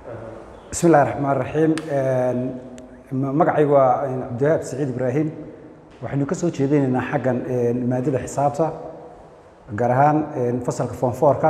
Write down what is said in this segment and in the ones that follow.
bismi illahi raxmaan raxiim magacaygu waa cabdiwahaab saciid ibraahim waxaynu ka soo jeedinaynaa xaggan maadada xisaabta gaar ahaan fasalka foonfoorka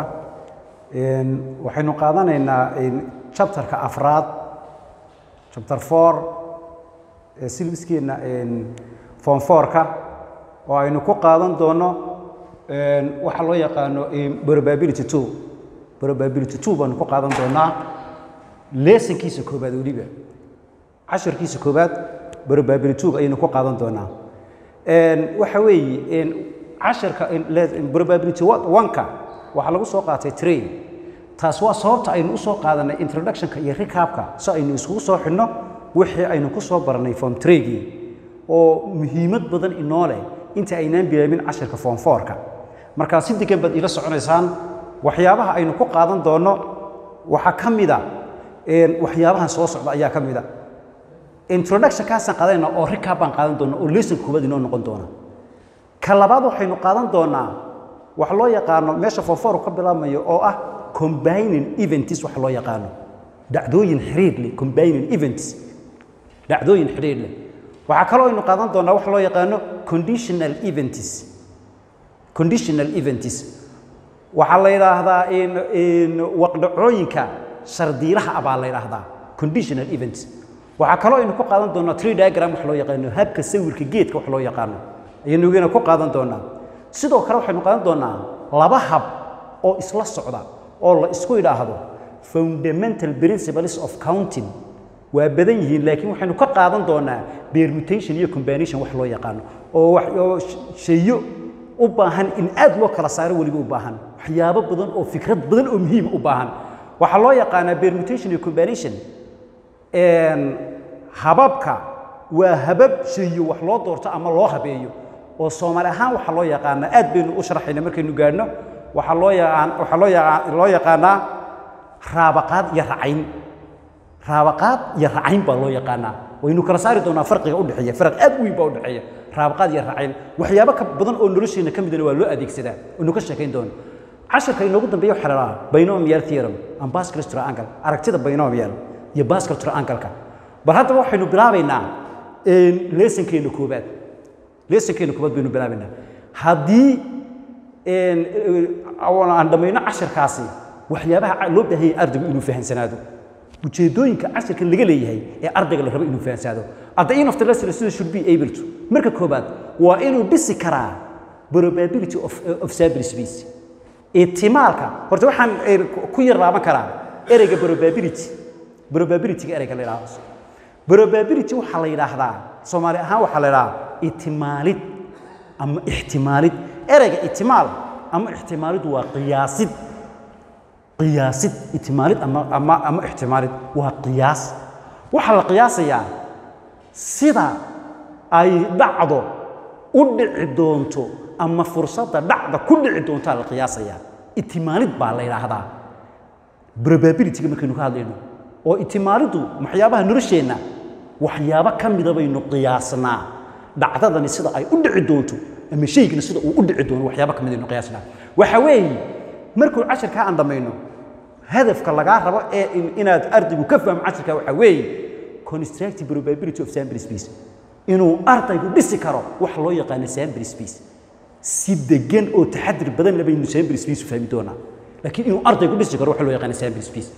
waxaynu qaadanaynaa chapterka afraad chapter four silbiskeena foonfoorka oo aynu ku qaadan doono waxa loo yaqaano probability two probability two baanu ku qaadan doonaa leesonkiisa koobaad weliba casharkiisa koobaad probability two ayaynu ku qaadan doonaa waxa weeye casharka probability one-ka waxaa lagu soo qaatay train taas waa sababta aynu u soo qaadanay introductionka iyo recapka si aynu iskugu soo xidhno wixii aynu ku soo baranay form tragii oo muhiimad badan inoo leh inta aynaan bilaabin casharka form fourka markaa si degan baad ila soconaysaan waxyaabaha aynu ku qaadan doonno waxaa ka mida waxyaabahan soo socda ayaa ka mida introductionkaasaan qaadanayna oo recap baan qaadan doona oo lesson koobaad inoo noqon doona ka labaad waxaynu qaadan doonaa wax loo yaqaano meesha form four ka bilaabmayo oo ah combining events wax loo yaqaano dhacdooyin xiriir leh combining events dhacdooyin xiriir leh waxaa kaloo aynu qaadan doonaa wax loo yaqaano conditional events conditional events waxaa la yidhaahdaa waqdhacooyinka shardiilaha ah baa la yidhaahdaa conditional events waxaa kaloo aynu ku qaadan doonaa tree diagram wax loo yaqaano habka sawirka geedka wax loo yaqaano ayaynu igana ku qaadan doonaa sidoo kale waxaynu qaadan doonaa laba hab oo isla socda oo la isku idhaahdo fundamental principles of counting waa badan yihiin laakiin waxaynu ka qaadan doonaa permutation iyo combination wax loo yaqaano oo wax oo shayo u baahan in aad loo kala saaro weliba u baahan waxyaabo badan oo fikrad badan oo muhiima u baahan waxaa loo yaqaanaa permutation iyo combination hababka waa habab shayo wax loo doorto ama loo habeeyo oo soomaali ahaan waxaa loo yaqaanaa aad baynu u sharaxayna markaynu gaadhno waxaa loo yaqaan waxaa loo yaqaan loo yaqaanaa raabaqaad iyo racayn raabaqaad iyo racayn baa loo yaqaanaa waynu kala saari doonaa farqiga u dhexeeya farq aad u weyn baa u dhexeeya raabaqaad iyo racayn waxyaabo ka badan oo nolosheena ka midana waa loo adeegsadaa waynu ka sheekayn doona casharka inoogu dambeeya waxaa la dhahaa binomial theorem and Pascal triangle aragtida binomial iyo Pascal triangle-ka bal haddaba waxaynu bilaabaynaa leesonkeena koobaad leesonkeena koobaad baynu bilaabaynaa haddii aan dhammayno casharkaasi waxyaabaha loo baahanyay ardaygu inuu fahamsanaado ujeedooyinka casharka laga leeyahay ee ardayga la rabo inuu fahamsanaado at the end of the lesson student should be able to marka koobaad waa inuu dhisi karaa probability of, of sample space ihtimaalka horta waxaan ku yar laaban karaa ereyga probability probabilityga ereyga la yidhaahdo probability waxaa la yidhaahdaa soomaali ahaan waxaa la yidhaahdaa ihtimaalid ama ixtimaalid ereyga ihtimaal ama ixtimaalid waa qiyaasid qiyaasid ihtimaalid ama ama ama ixtimaalid waa qiyaas waxaa la qiyaasayaa sida ay dhacdo u dhici doonto ama fursadda dhacda ku dhici doontaa la qiyaasayaa ihtimaalid baa la yidhaahdaa probabilityga markaynu ka hadlayno oo ihtimaaliddu waxyaabaha nolosheenna waxyaabo ka mida baynu qiyaasnaa dhacdadani sida ay u dhici doonto ama shaygana sida uu u dhici doono waxyaabo ka mid aynu qiyaasnaa waxa weeye markuu casharkaa aan dhammayno hadafka lagaa rabo ee inaad ardaygu ka fahmo casharkaa waxaa weeye constructive probability of sample space inuu ardaygu dhisi karo wax loo yaqaano sample space si degan oo taxadir badan la baynu sample space u fahmi doonaa laakiin inuu ardaygu dhisi karo wax loo yaqaano sample space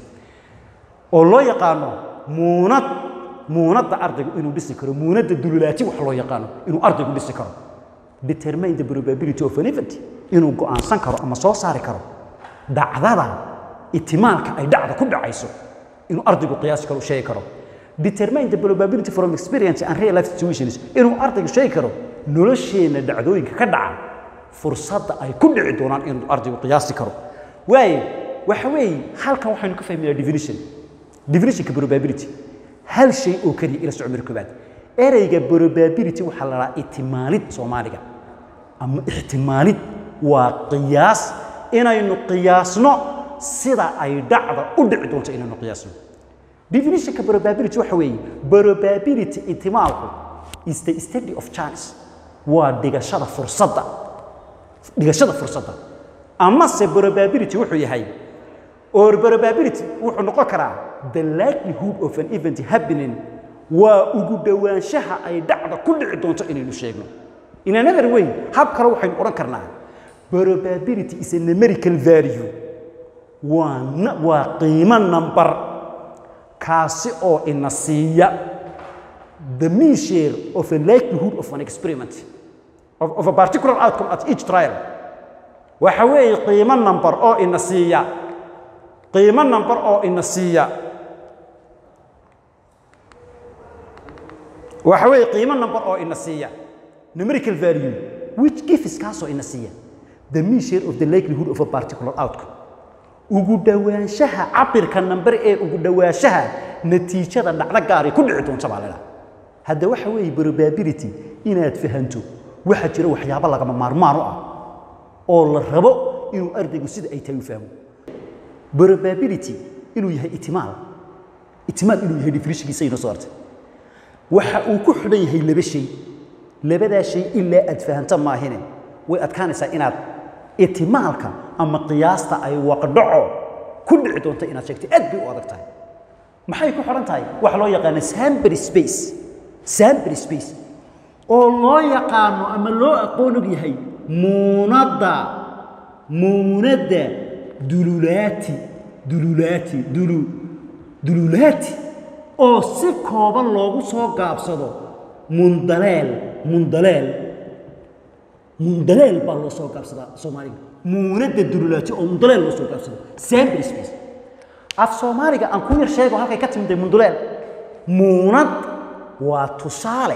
oo loo yaqaano muunad muunadda ardaygu inuu dhisi karo muunadda dululaati wax loo yaqaano inuu ardaygu dhisi karo determine the probability of an event inuu go'aansan karo ama soo saari karo dhacdada ihtimaalka ay dhacda ku dhacayso inuu ardaygu qiyaasi karo u sheegi karo determine the probability from experience and real life situations inuu ardaygu sheegi karo nolosheenna dhacdooyinka ka dhaca fursadda ay ku dhici doonaan inuu ardaygu qiyaasi karo waayo waxa weeye halkan waxaynu ka fahmaynaa definition definitionka probability hal shay oo keliya ila socmir koobaad ereyga probability waxaa la dhahaa ihtimaalid soomaaliga ama ixtimaalid waa qiyaas inaynu qiyaasno sida ay dhacda u dhici doonto inaynu qiyaasno definitionka probability waxa weeye probability ihtimaalku is the study of chance waa dhigashada fursadda dhigashada fursadda amase probability wuxuu yahay or probability wuxuu noqon karaa the likelihood of an event happening waa ugu dhowaanshaha ay dhacda ku dhici doonto inaynu sheegno in another way hab kale waxaynu odhan karnaa probability is a numerical value waa na- waa qiimo number kaasi oo ina siiya the mean share of a likelihood of an experiment of, of a particular outcome at each trial waxa weeye qiimo number oo ina siiya qiimo number oo ina siiya waxa weeye qiimo number oo ina siiya numerical value which gives kaasoo ina siiya the mean share of the likelihood of a particular outcome ugu dhowaanshaha cabirka number ee ugu dhowaanshaha natiijada dhacdo gaaray ku dhici doonta baa leedahay hadda waxa weeye probability inaad fahanto waxaa jira waxyaabo lagama maarmaan u ah oo la rabo inuu ardaygu sida ay tahay u fahmo probability inuu yahay itimaal itimaal inuu yahay definitionkiisa inoo soo artay waxa uu ku xidhan yahay laba shay labadaa shay ilaa aad fahanto maahine way adkaanaysaa inaad itimaalka ama qiyaasta ay waqdhaco ku dhici doonto inaad sheegto aad bay u adag tahay maxay ku xidhan tahay waxa loo yaqaana sample space sample space oo loo yaqaano ama loo aqoon og yahay muunadda muunadda dululaati dululaati dulu dululaati oo si kooban loogu soo gaabsado mundaleel mundaleel mundaleel baa loo soo gaabsadaa soomaaliga muunadda dululaati oo mundaleel loo soo gaabsado sample space af soomaaliga aan ku yar sheego halkay ka timid munduleel muunad waa tusaale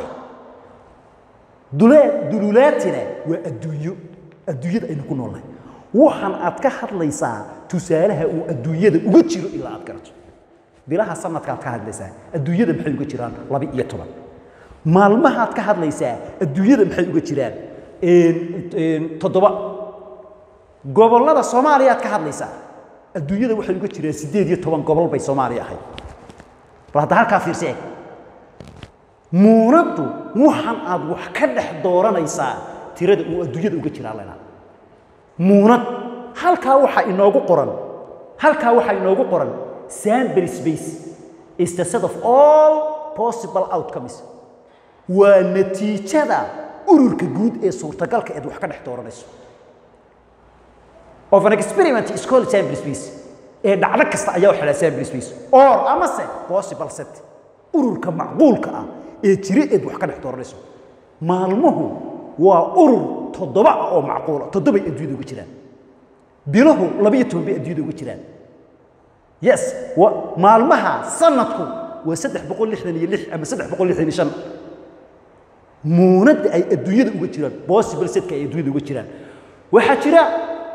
dulee dululaatina waa adduunyo adduunyada aynu ku noolnahay waxaan aad ka hadlaysaa tusaalaha uu adduunyada uga jiro ilaa aad garato bilaha sanadkaad ka hadlaysaa adduunyada maxay uga jiraan laba iyo toban maalmahaad ka hadlaysaa adduunyada maxay uga jiraan toddoba gobollada soomaaliyaad ka hadlaysaa adduunyada waxay uga jiraan siddeed iyo toban gobol bay soomaaliya ahayd bal hadda halkaa fiirsi eg muunaddu waxan aad wax ka dhex dooranaysaa tirada uu adduunyada uga jiraa lenaa muunad halkaa waxaa inoogu qoran halkaa waxaa inoogu qoran sample space is the set of all possible outcomes waa natiijada ururka guud ee suurtagalka eed wax ka dhex dooranayso of an experiment is called sample space ee dhacdo kasta ayaa waxaa la sample space or amase possible set ururka macquulka ah ee jira eed wax ka dhex dooranayso maalmuhu waa urur toddoba ah oo macquula toddobay adduunyada uga jiraan biluhu labiyo toban bay adduunyada uga jiraan yes wa maalmaha sanadku waa saddex boqol lixdan iyo lix ama saddex boqol lixdan iyo shan muunadda ay adduunyada uga jiraan possible setka ay adduunyada uga jiraan waxaa jira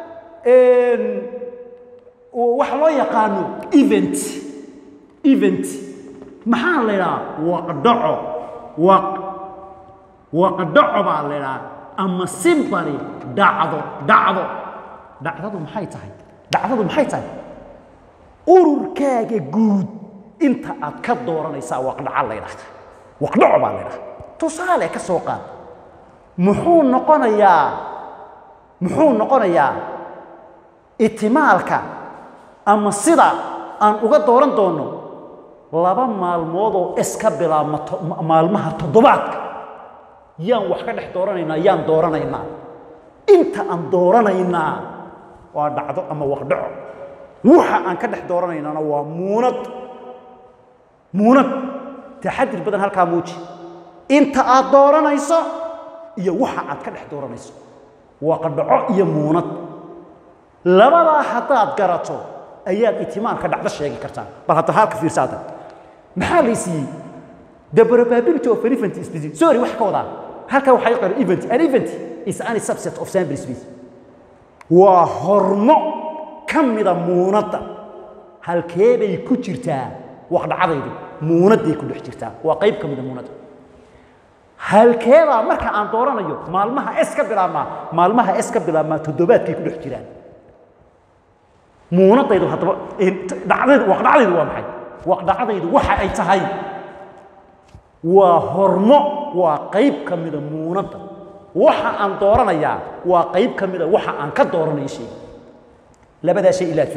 waxa loo yaqaano event event maxaa la idhaha waqdhaco waq waqdhaco baa la idhaha ama simbari dhacdo dhacdo dhacdadu maxay tahay dhacdadu maxay tahay ururkaaga guud inta aad ka dooranaysaa waqdhaca la ydhahda waqdhaco baa la ydhahda tusaale ka soo qaad muxuu noqonayaa muxuu noqonayaa itimaalka ama sida aan uga dooran doonno laba maalmood oo iska bilaabma maalmaha toddobaadka yaan wax ka dhex dooranaynaa yaan dooranaynaa inta aan dooranaynaa waa dhacdo ama waqdhaco waxa aan ka dhex dooranaynaana waa muunad muunad taxadir badan halkaa muuji inta aad dooranayso iyo waxa aad ka dhex dooranayso waqdhaco iyo muunad labadaa haddaad garato ayaad itimaalka dhacdo sheegi kartaa bal hadda halka fiirsaada maxaa la siiyey the probability of an event is busy sorry wax ka wadaa halkaa waxaa qoran event an event is any subset of sample space waa hormo ka mida muunadda halkeebay ku jirtaa waqdhacadaydu muunadday ku dhex jirtaa waa qayb ka mida muunadda halkeebaa marka aan dooranayo maalmaha s ka bilaabmaa maalmaha s ka bilaabmaa toddobaadkay ku dhex jiraan muunadaydu haddaba dhacdaydu waqdhacdaydu waa maxay waqdhacdaydu waxa ay tahay waa hormo waa qayb ka mida muunadda waxa aan dooranayaa waa qayb ka mida waxa aan ka dooranayo shay labadaa shay ilaa faanto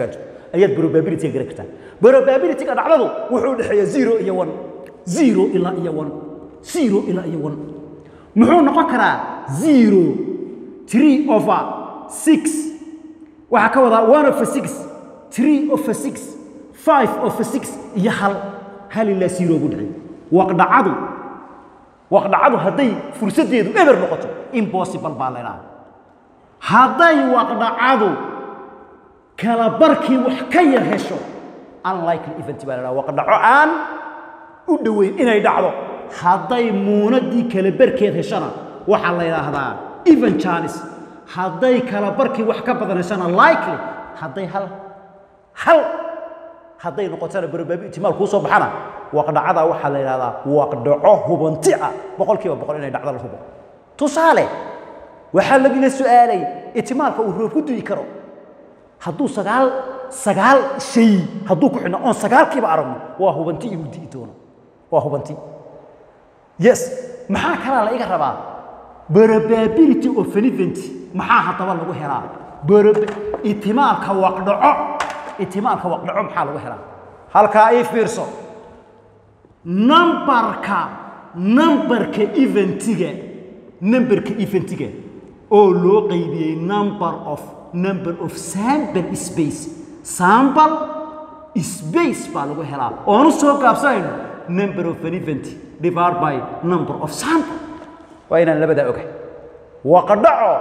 ayaad probability-ga garan kartaa probability-ga dhacdadu wuxuu u dhexeeya zero iyo one zero ilaa iyo one zero ilaa iyo one muxuu noqon karaa zero three over six waxaa ka wadaa one over six three over six five over six iyo hal hal ilaa zero buu dhexeeya waqdhacadu waqdhacadu hadday fursaddeedu eber noqoto impossible baa laydhaha hadday waqdhacadu kala barkii wax ka yar hesho unlikely event baa laydhaha waqdhaco aan u dhoweyn inay dhacdo hadday muunadii kala barkeed heshana waxaa la yidhaahdaa even chance hadday kala barkii wax ka badan heshana likely hadday hal hal hadday noqotana probability ihtimaal kuu soo baxana waqdhacada waxaa la yidhahdaa waqdhaco hubanti ah boqolkiiba boqol inay dhacdo la hubo tusaale waxaa lagila su'aalay ihtimaalka uu roob ku du'i karo hadduu sagaal sagaal shay hadduu ku xidhno oon sagaalkiiba aragno waa hubanti inuu di'i doono waa hubanti yes maxaa kalaa la iga rabaa probability of an event maxaa haddaba lagu helaa ihtimaalka waqdhaco ihtimaalka waqdhaco maxaa lagu helaa halkaa ii fiirso numbarka numbarka eventiga numberka eventiga oo loo qaybiyey number of number of sample space sample space baa lagu helaa oonu soo gaabsanayno number of an event divided by number of sample waa inaan labadaa ogahay waqdhaco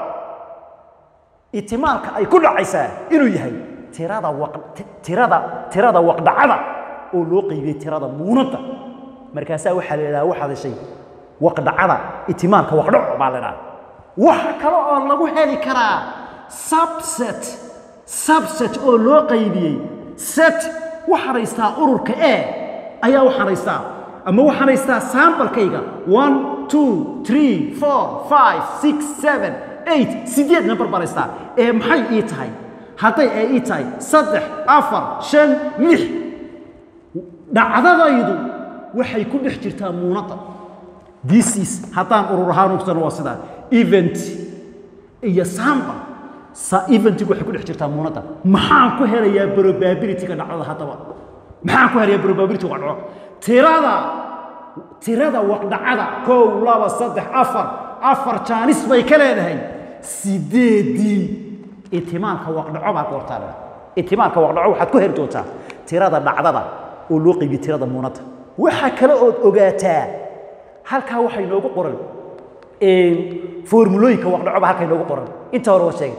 ihtimaalka ay ku dhacaysaa inuu yahay tirada waq tirada tirada waqdhacada oo loo qaybiyey tirada muunadda markaasaa waxaa la yidhaha waxaad heshay waqdhacada ihtimaalka waqdhaco baa la yidhaha waxa kale oo lagu heli karaa subset subset oo loo qaybiyey set waxaad haystaa ururka e ayaa waxaad haystaa ama waxaad haystaa sambalkayga one two three four five six seven eight sideed number baan haystaa ee maxay ii tahay hadday ee ii tahay saddex afar shan lix dhacdadaydu waxay ku dhex jirtaa muunadda this is haddaan urur ahaan ugsano waa sidaa event iyo samba sa eventigu waxay ku dhex jirtaa muunadda maxaan ku helayaa probability-ga dhacdada haddaba maxaan ku helayaa probability ga dhaco tirada tirada waqdhacada kow laba saddex afar afar jaanis bay ka leedahay sideedii ihtimaalka waqdhaco baa goortaa ihtimaalka waqdhaco waxaad ku heli doontaa tirada dhacdada oo loo qaybiye tirada muunadda waxaa kale ood ogaataa halkaa waxay noogu qoran formulooyinka waqdhaco baa halkaa inoogu qoran inta hore waa sheegay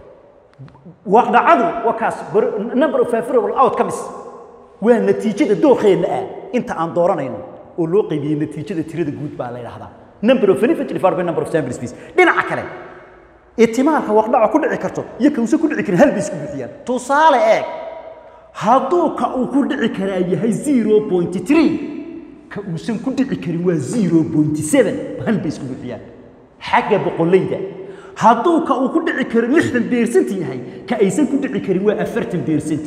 waqdhacadu waa kaas number of favorable outcomes waa natiijada dooqeenna ah inta aan dooranayno oo loo qaybiyey natiijada tirada guud baa la yidhaahdaa number of benefit divided by number of sample space dhinaca kale ihtimaalka waqdhaco ku dhici karto iyo kausan ku dhici karin hal bay isku buuxiyaan tusaale eeg hadduu ka uu ku dhici karaa yahay zero point three ka uusan ku dhici karin waa zero point seven hal bay isku buuxiyaan xagga boqolleyda hadduu ka uu ku dhici karo lixdan beersent yahay ka aysan ku dhici karin waa afartan beersent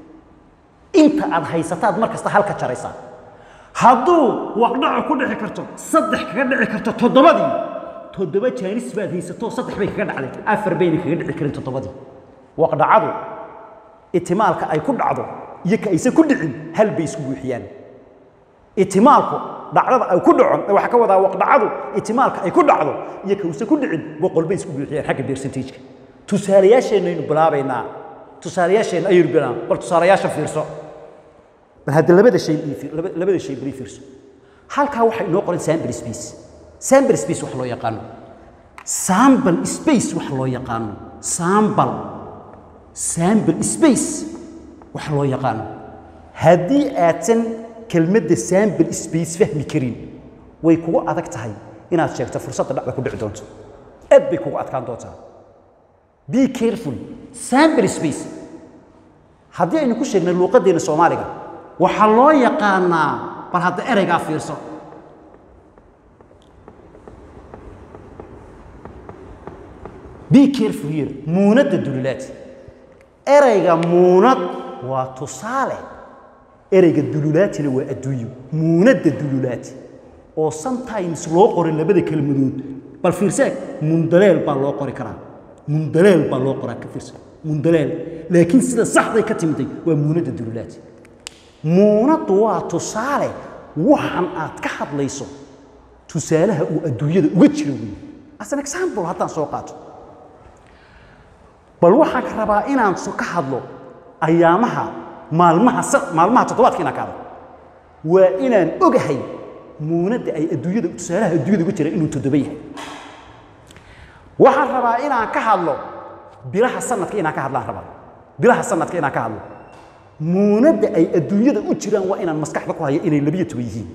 inta aad haysataad mar kasta halka jaraysaa hadduu waqdhaco ku dhici karto saddex kaga dhici karto toddobadii toddoba jaanis baad haysato saddex bay kaga dhacday afar bayna kaga dhici karin toddobadii waqdhacadu ihtimaalka ay ku dhacdo iyo ka aysan ku dhicin hal bay isku buuxiyaan ihtimaalku dhacdada ay ku dhaco waxaa ka wadaa waqdhacadu ihtimaalka ay ku dhacdo iyo ka uusan ku dhicin boqol bay isku buuxiyaan xagga percentage-ka tusaalayaasheenaynu bilaabaynaa tusaalayaasheenna ayaynu bilaabaa bal tusaalayaasha fiirso bal hadda labada shay labada shay bari fiirso halkaa waxaa inoo qoran sample space sample space wax loo yaqaano sample space wax loo yaqaano sample sample space wax loo yaqaano haddii aadsan kelmadda sample space fahmi karin way kugu adag tahay inaad sheegto fursadda dhacda ku dhici doonto aad bay kugu adkaan doontaa be careful sample space haddii aynu ku sheegnay luuqaddeena soomaaliga waxaa loo yaqaanaa bal hadda ereygaa fiirso be careful here muunadda dululaad ereyga muunad waa tusaale ereyga dululaatina waa adduunyo muunadda dululaad oo sometimes loo qoray labada kelmadood bal fiirseeg mundaleel baa loo qori karaa mundaleel baa loo qoraa ka fiirsa mundaleel laakiin sida saxday ka timiday waa muunadda dululaad muunaddu waa tusaale waxan aad ka hadlayso tusaalaha uu adduunyada uga jiro weeye as an example haddaan soo qaato bal waxaan ka rabaa inaan so ka hadlo ayaamaha maalmaha sa- maalmaha toddobaadka inaan ka hadlo waa inaan ogahay muunadda ay adduunyada tusaalaha adduunyada uga jira inuu toddoba yahay waxaan rabaa inaan ka hadlo bilaha sanadka inaan ka hadlaan rabaa bilaha sanadka inaan ka hadlo muunadda ay adduunyada u jiraan waa inaan maskaxda ku haya inay labiyo toban yihiin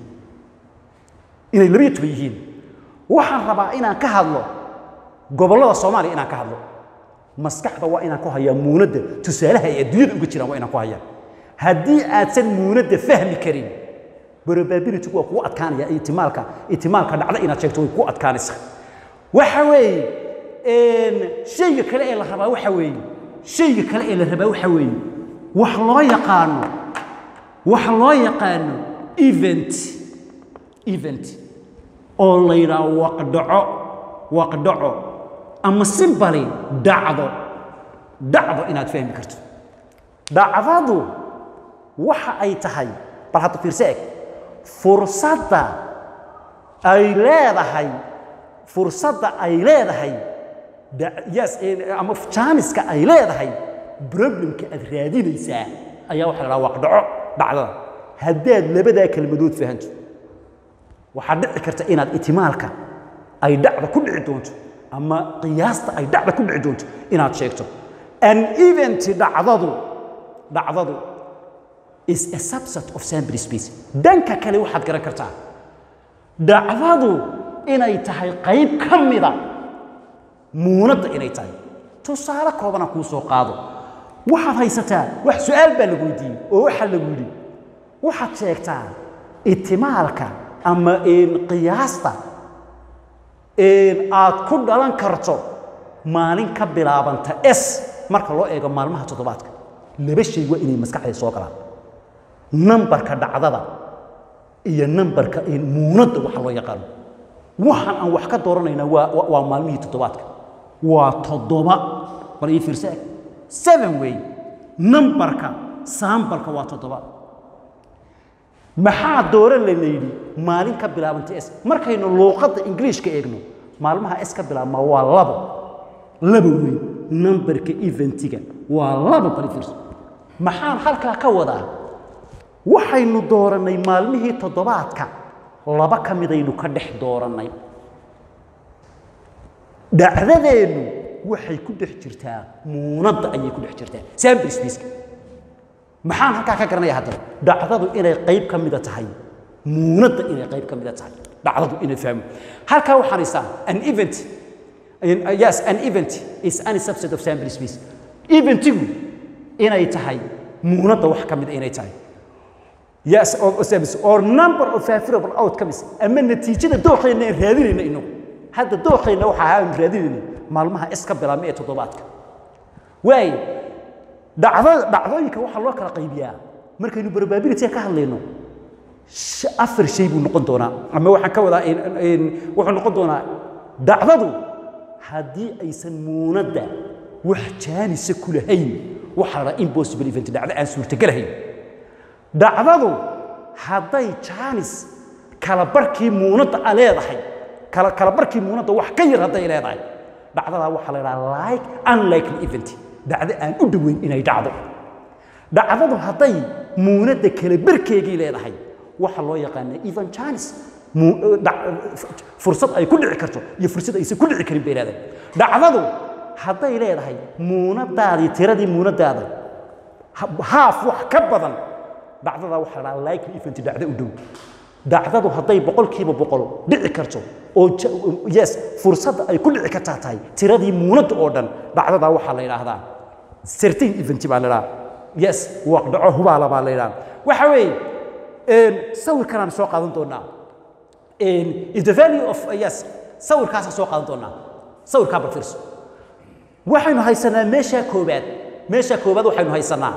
inay labiyo toban yihiin waxaan rabaa inaan ka hadlo gobollada soomaaliya inaan ka hadlo maskaxda waa inaan ku hayaa muunadda tusaalaha ay adduunyada uga jiraan waa inaan ku hayaa haddii aadsan muunadda fahmi karin probability waa kugu adkaanaya ihtimaalka ihtimaalka dhacda inaad sheegto way kugu adkaanaysaa waxa weeye een, shayga kale ee la rabaa waxa weeye shayga kale ee la rabaa waxa weeye wax loo yaqaano wax loo yaqaano event event oo la yidhaah waqdhaco waqdhaco ama simbali dhacdo dhacdo inaad fahmi karto dhacdadu waxa ay tahay bal hadda fiirse eg fursadda ay leedahay fursadda ay leedahay da- yes eh, ama jaaniska ay leedahay problemka aad raadinaysaa ayaa waxa la dhaha waqdhaco dhacdada haddaad labadaa kelmadood fahanto waxaa dhici karta inaad itimaalka ay dhacda ku dhici doonto ama qiyaasta ay dhacda ku dhici doonto inaad sheegto an event dhacdadu dhacdadu is a subset of sample space dhanka kale waxaad garan kartaa dhacdadu inay tahay qayb ka mida muunadda inay tahay tusaale koobana kuu soo qaado waxaad haysataa wax su-aal baa lagu weydiiyey oo waxaa lagu yidhi waxaad sheegtaa itimaalka ama een, qiyaasta een, aad ku dhalan karto maalin ka bilaabanta s marka loo eego maalmaha toddobaadka laba shay waa inay maskaxda soo galaan nambarka dhacdada iyo nambarka een, muunadda waxa loo yaqaano waxaan aan wax ka dooranayna waa waa- waa maalmihii toddobaadka waa toddoba bal ii fiirsa eg seven way nambarka saambalka waa toddoba maxaa dooran lana yidhi maalin ka bilaabanta s markaynu luuqadda ingiliishka eegno maalmaha s ka bilaabma waa labo laba wey nambarka eventiga waa laba bal ii fiirsa maxaan halkaa ka wadaa waxaynu doorannay maalmihii toddobaadka laba ka midaynu ka dhex doorannay dhacdadeennu waxay ku dhex jirtaa muunadda ayay ku dhex jirtaa sample spaceka maxaan halkaa ka garanaya haddaba dhacdadu inay qayb ka mida tahay muunadda inay qayb ka mida tahay dhacdadu inay fahmo halkaa waxaan haysaa an event uh, yes an event is any subset of sample space eventigu inay tahay muunadda wax ka mida inay tahay yes or, or, service, or number of favorable outcomes ama natiijada dooqeena aan raadinayna inagu hadda dooqeena waxa ahaa aan raadinayna maalmaha is ka bilaabma ee toddobaadka waayo dhacdo dhacdooyinka waxaa loo kala qaybiyaa markaynu probability ka hadlayno sh- afar shay buu noqon doonaa ama waxaan ka wadaa in- in- wuxuu noqon doonaa dhacdadu haddii aysan muunadda wax jaanisa ku lahayn waxaa la dhahaa impossible event dhacdo aan suurtagelahayn dhacdadu hadday jaanis kala barkii muunadda a leedahay kala kala barkii muunadda wax ka yar hadday leedahay dhacdadaa waxaa la dhahaa like unlikely event dhacdo aan u dhoweyn inay dhacdo dhacdadu hadday muunadda kala barkeegii leedahay waxaa loo yaqaanaa even jaanis mu- dhac- fursad ay ku dhici karto iyo fursad aysan ku dhici karin bay leedahay dhacdadu hadday leedahay muunadaadii tiradii muunadaada ha- haaf wax ka badan dhacdada waxaa la dhahaa likely event dhacdo u dhow dhacdadu hadday boqolkiiba boqol dhici karto oo ja- yes fursadda ay ku dhici kartaa tahay tiradii muunadda oo dhan dhacdadaa waxaa la yidhaahdaa certain event baa la yidhaha yes waqdhaco hubaala baa la yidhaha waxa weeye een, sawirkanaan soo qaadan doonaa een, is the value of yes sawirkaasaan soo qaadan doonaa sawirkaa bal fiirso waxaynu haysanaa meeshaa koobaad meeshaa koobaad waxaynu haysanaa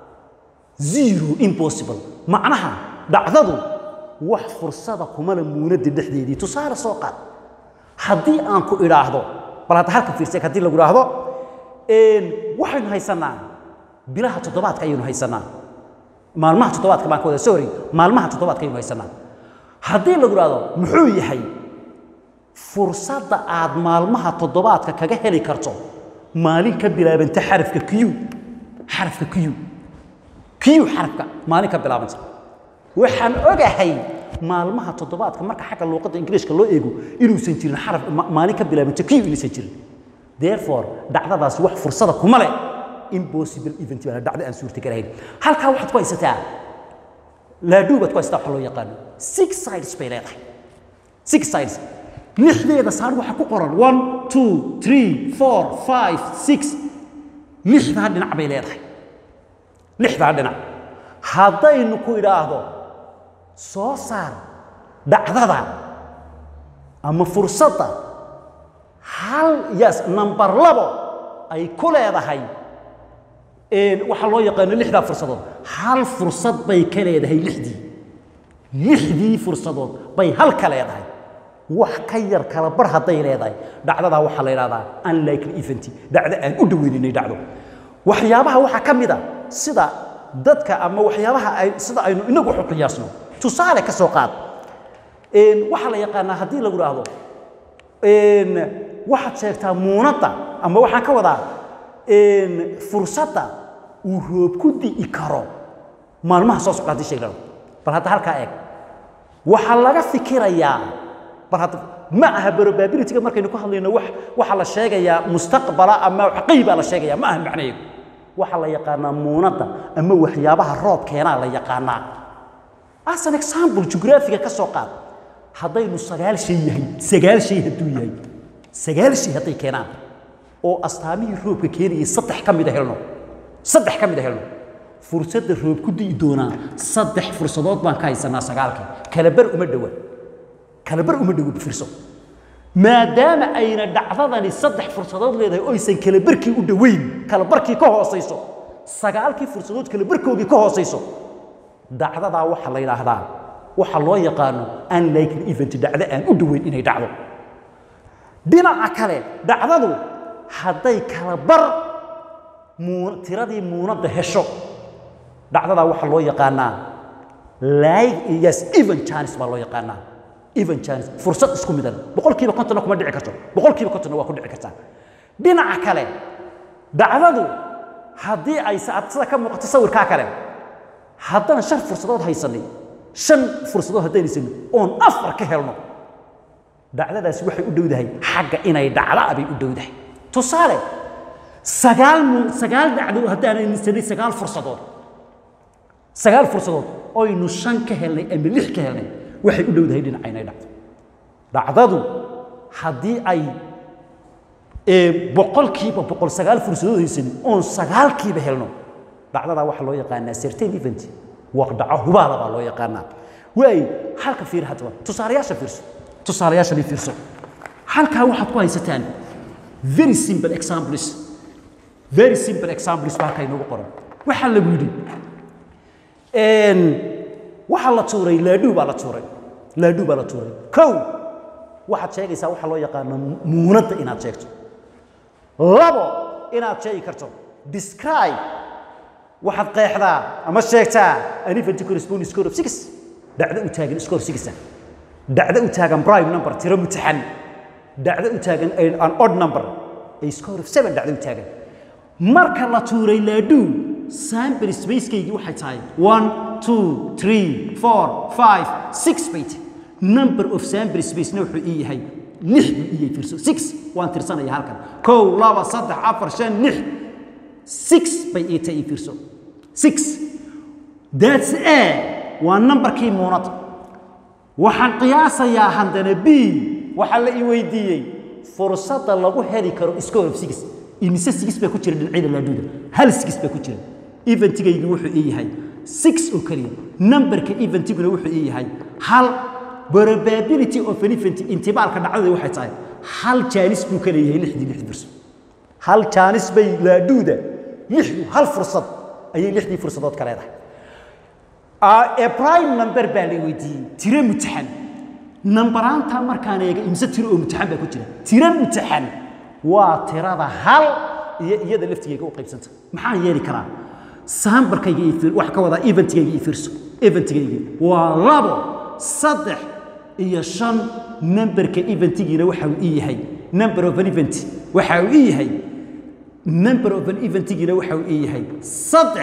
zero impossible macnaha dhacdadu wax fursada kumala muunadda dhexdeedii tusaale soo qaad haddii aan ku idhaahdo bal hadda halka fiirse haddii lagu idhaahdo waxaynu haysanaa bilaha toddobaadka ayaynu haysanaa maalmaha toddobaadka baan ka wada sorry maalmaha toddobaadka ayaynu haysanaa haddii lagu idhaahdo muxuu yahay fursadda aad maalmaha toddobaadka kaga heli karto maalin ka bilaabanta xarafka q xarafka q q xarafka maalin ka bilaabanta waxaan ogahay maalmaha toddobaadka marka xagga luuqadda ingiriishka loo eego inuusan jirin xaraf maalin ka bilaabanta q inuusan jirin therefore dhacdadaasi wax fursada kuma leh impossible event baa dhacdo aan suurtagalahayn halkaa waxaad ku haysataa laadhuu baad ku haysataa waxa loo yaqaano six sides bay leedahay six sides lixdeeda saar waxaa ku qoran one two three four five six lixdaa dhinac bay leedahay lixdaa dhinac haddaynu ku idhaahdo soo saar dhacdada ama fursadda hal yes number labo ay ku leedahay waxaa loo yaqaano lixdaa fursadood hal fursad bay ka leedahay lixdii lixdii fursadood bay hal ka leedahay wax ka yar kala bar hadday leedahay dhacdadaa waxaa la yidhahdaa unlikely event dhacdo aan u dhaweyninay dhacdo waxyaabaha waxaa ka mid a sida dadka ama waxyaabaha ay sida aynu inagu waxu qiyaasno tusaale ka soo qaad waxaa la yaqaanaa haddii lagu idhaahdo waxaad sheegtaa muunadda ama waxaan ka wadaa fursadda uu roob ku di'i karo maalmaha soo socda haddii sheeglano bal hadda halkaa eeg waxaa laga fikirayaa bal hadda ma aha probabilityga markaynu ku hadlayno wax waxaa la sheegayaa mustaqbala ama xaqii baa la sheegayaa ma aha macnaheedu waxaa la yaqaanaa muunadda ama waxyaabaha roob keenaa la yaqaanaa as an example jugraafiga ka soo qaad haddaynu sagaal shay yahay sagaal shay hadduu yahay sagaal shay hadday keenaan oo astaamihii roobka keenayay saddex ka mida helno saddex ka mida helno fursadda roob ku di'i doonaa saddex fursadood baan ka haysanaa sagaalkii kalabar uma dhowa kalabar uma dhowo bifirso maadaama ayna dhacdadani saddex fursadood leedahay oo aysan kalabarkii u dhoweyn kalabarkii ka hoosayso sagaalkii fursadood kalabarkoogii ka hoosayso dhacdadaa waxaa la yidhaahdaa waxaa loo yaqaano unlikely event dhacdo aan u dhoweyn inay dhacdo dhinaca kale dhacdadu hadday kala bar muu tiradii muunadda hesho dhacdadaa waxaa loo yaqaanaa like yes even chance baa loo yaqaanaa even chance fursad isku midan boqolkiiba kontonna kuma dhici karto boqolkiiba kontonna waa ku dhici kartaa dhinaca kale dhacdadu haddii ay sida ka muuqato sawirkaa kale haddaan shan fursadood haysanay shan fursadood haddaan haysanay oon afar ka helno dhacdadaasi waxay u dhowdahay xagga inay dhacdaa bay u dhowdahay tusaale sagaal mu sagaal dhacdo haddaan haysanay sagaal fursadood sagaal fursadood oynu shan ka helnay ama lix ka helnay waxay u dhowdahay dhinaca inay dhacdo dhacdadu haddii ay boqolkiiba boqol sagaal fursadood haysanin oon sagaalkiiba helno dhacdadaa waxaa loo yaqaanaa certain event waqdaco hubaada baa loo yaqaanaa waayo halka fiir haddaba tusaalayaasha fiirso tusaalayaashani fiirso halkaa waxaad ku haysataan very simple examples very simple examples baa halkaa inoogu qoran waxaa lagu yidhi waxaa la tuuray laadhuu baa la tuuray laadhuu baa la tuuray kow waxaad sheegaysaa waxaa loo yaqaano muunadda inaad sheegto labo inaad sheegi karto describe waxaad qeexdaa ama sheegtaa an event corresponding score of six dhacdo u taagan score six dhacdo u taagan prime number tiro mutaxan dhacdo u taagan an odd number a score of seven dhacdo u taagan marka la tuuray laadhuu sample spacekeygii waxay tahay one two three four five six bay tahay number of sample spacena wuxuu ii yahay lix buu ii yahay fiirso six waan tirsanaya halkan kow laba saddex afar shan lix six bay ii tahay ii fiirso six that's a waa numberkii muunada waxaan qiyaasayaa haddana b waxaa la ii weydiiyey fursadda lagu heli karo score of six imise six baa ku jira dhinacyada laadhuuda hal six baa ku jira eventigaygu wuxuu ii yahay six oo keliya numberka eventiguna wuxuu ii yahay hal probability of an event intibaalka dhacdada waxay tahay hal jaanis buu ka leeyahay lixdii lix birso hal jaanis bay laadhuuda lixdu hal fursad ayay lixdii fursadood ka leedahay a prime number baa la weydiiyey tiro mutaxan nambaraanta markaan eega imse tiro oo mutaxan baa ku jira tiro mutaxan waa tirada hal iyo iyada laftigeyga u qaybsanta maxaan yeeli karaa saambarkayga iyo fiir wax ka wadaa eventigayga iyo fiirso eventigayga waa labo saddex iyo shan numberka eventigiina waxa uu ii yahay number of an event waxa uu ii yahay number of an eventigiina waxa uu ii yahay saddex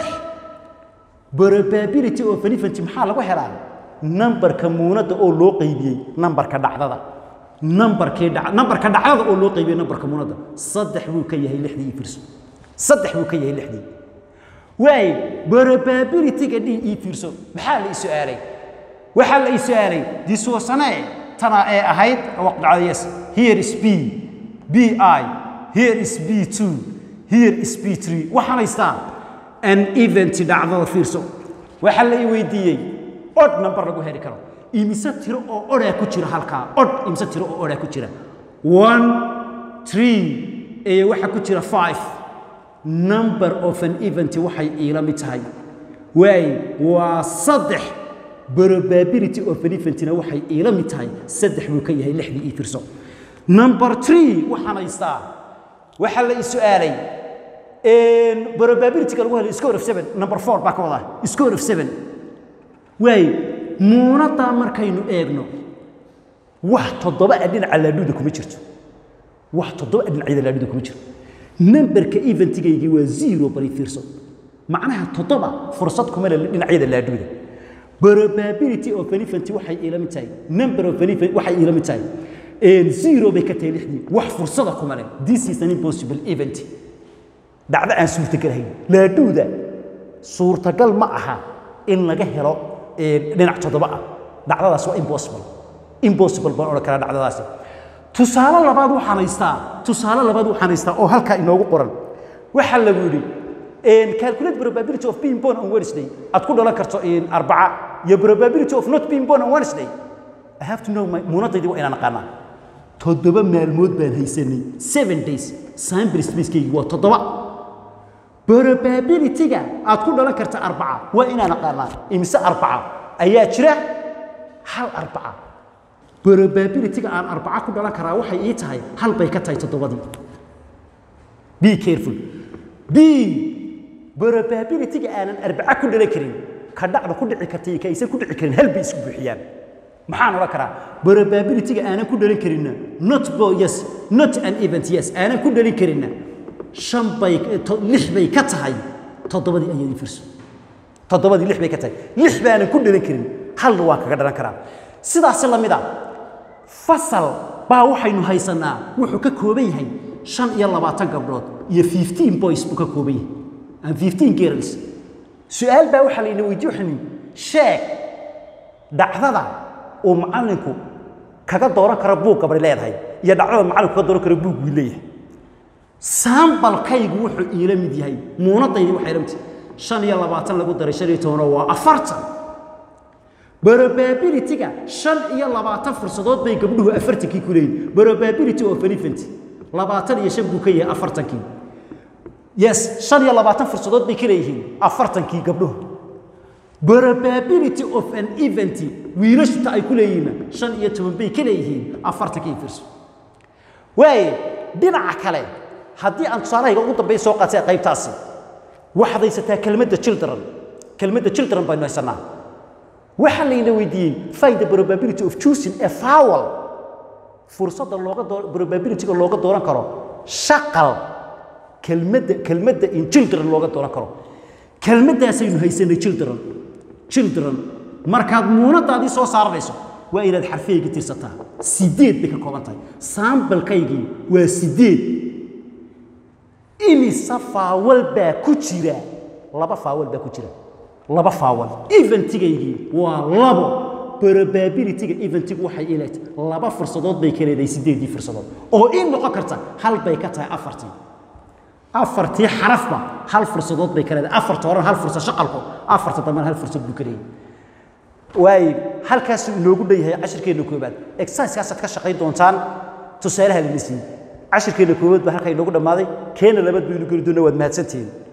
probability of an event maxaa lagu helaa numberka muunadda oo loo qaybiyey numberka dhacdada numberkii dhac numberka dhacdada oo loo qaybiyey numberka muunadda saddex buu ka yahay lixdii iyo fiirso saddex buu ka yahay lixdii waay probability-ga d ii fiirso maxaa la ii su-aalay waxaa la ii su-aalay disuusanee tana ee ahayd waqdacda yes here is b b i here is b two here is b three waxaan haystaa an event dhacdada fiirso waxaa la ii weydiiyey od number lagu heli karo imise tiro oo odhaa ku jira halkaa od imise tiro oo odhaa ku jira one three iyo waxaa ku jira five number of an event waxay iila mid tahay waay waa saddex probability of an eventina waxay iila mid tahay saddex buu ka yahay lixdii ii fiirso number three waxaan haystaa waxaa la ii su-aalay probability-ga lagu helay score of seven number four baa ka wadaa score of seven waay muunaddaa markaynu eegno wax toddoba a dhinaca laadhuuda kuma jirto wax toddoba a dhinacyada laadhuuda kuma jirto numberka eventigaygii waa zero bari fiirso macnaha toddoba fursad kuma leh dhinacyada laadhuuda probability of an event waxay iila mid tahay number of an event waxay iila mid tahay zero bay ka tahay lixdii wax fursada kuma leh this is an impossible event dhacdo aan suurtagalahayn laadhuuda suurtagal ma aha in laga helo dhinac toddoba ah dhacdadaas waa impossible impossible baan odhan karaa dhacdadaasi tusaale labaad waxaan haystaa tusaale labaad waxaan haystaa oo halkaa inoogu qoran waxaa lagu yidhi calculate probability of being born on Wednesday aad ku dhalan karto arbaca iyo probability of not being born on Wednesday I have to know my muunadaydii waa inaan aqaanaa toddoba maalmood baan haysanay seven days sample spacekaygi waa toddoba probability-ga aad ku dhalan karta arbaca waa inaan aqaanaa imise arbaca ayaa jira hal arbaca probability-ga aan arbaca ku dhalan karaa waxay ii tahay hal bay ka tahay toddobadii be careful b probability-ga aanan arbaca ku dhalan karin ka dhacda ku dhici karta iyo ka aysan ku dhici karin hal bay isku buuxiyaan maxaan odhan karaa probability-ga aanan ku dhalan karinna not bo yes not an event yes aanan ku dhalin karinna shan bay lix bay ka tahay toddobadii ayay firso toddobadii lix bay ka tahay lix baanan ku dhalin karin halna waan kaga dhalan karaa sidaasi la mid a fasal baa waxaynu haysanaa wuxuu ka kooban yahay shan iyo labaatan gabdhood iyo fifteen boys buu ka kooban yahay and fifteen girls su-aal baa waxaa layna weydiye waxaynu sheeg dhacdada uu macallinku kaga dooran karo buug gabadhi leedahay iyo dhacdada macallinku kaga dooran karo buug wii leeyahay saambalkaygu wuxuu iila mid yahay muunadaydi waxay la mid tahay shan iyo labaatan lagu daray shan iyo tobanoo waa afartan probability-ga shan iyo labaatan fursadood bay gabdhuhu afartankii ku leeyihin probability of an event labaatan iyo shan buu ka yahay afartankii yes shan iyo labaatan fursadood bay ka leeyihiin afartankii gabdhuhu probability of an event wiilashuta ay ku leeyihiinna shan iyo toban bay ka leeyihiin afartankii firso waaye dhinaca kale haddii aan tusaalahayga ugu dambeeya soo qaatay qaybtaasi waxaad haysataa kelmadda children kelmadda children baynu haysanaa waxaa layna weydiiyey find the probability of choosing a fowl fursadda looga doo probability-ga looga dooran karo shaqal kelmadda kelmadda in children looga dooran karo kelmaddaasaynu haysanay children children markaad muunadaadii soo saaranayso waa inaad xarfiyayga tirsataa sideed bay ka kooban tahay saambalkaygii waa sideed imise faawal baa ku jira laba faawal baa ku jira laba faawal eventigaygii waa labo probability-ga eventigu waxay ileet laba fursadood bay ka leedahay sideedii fursadood oo in noqon karta hal bay ka tahay afartii afartii xarafba hal fursadood bay ka leedahay afarta horan hal fursad shaqalku afarta dambana hal fursad buu ka leeyahay waayo halkaasuu inoogu dhan yahay cashirkeenna koobaad exerciseskaasaad ka shaqayn doontaan tusaalaha lana siiyey cashirkeenna koobaad baa halkaa inoogu dhammaaday keena labaad baynu geli doona waad mahadsantihiin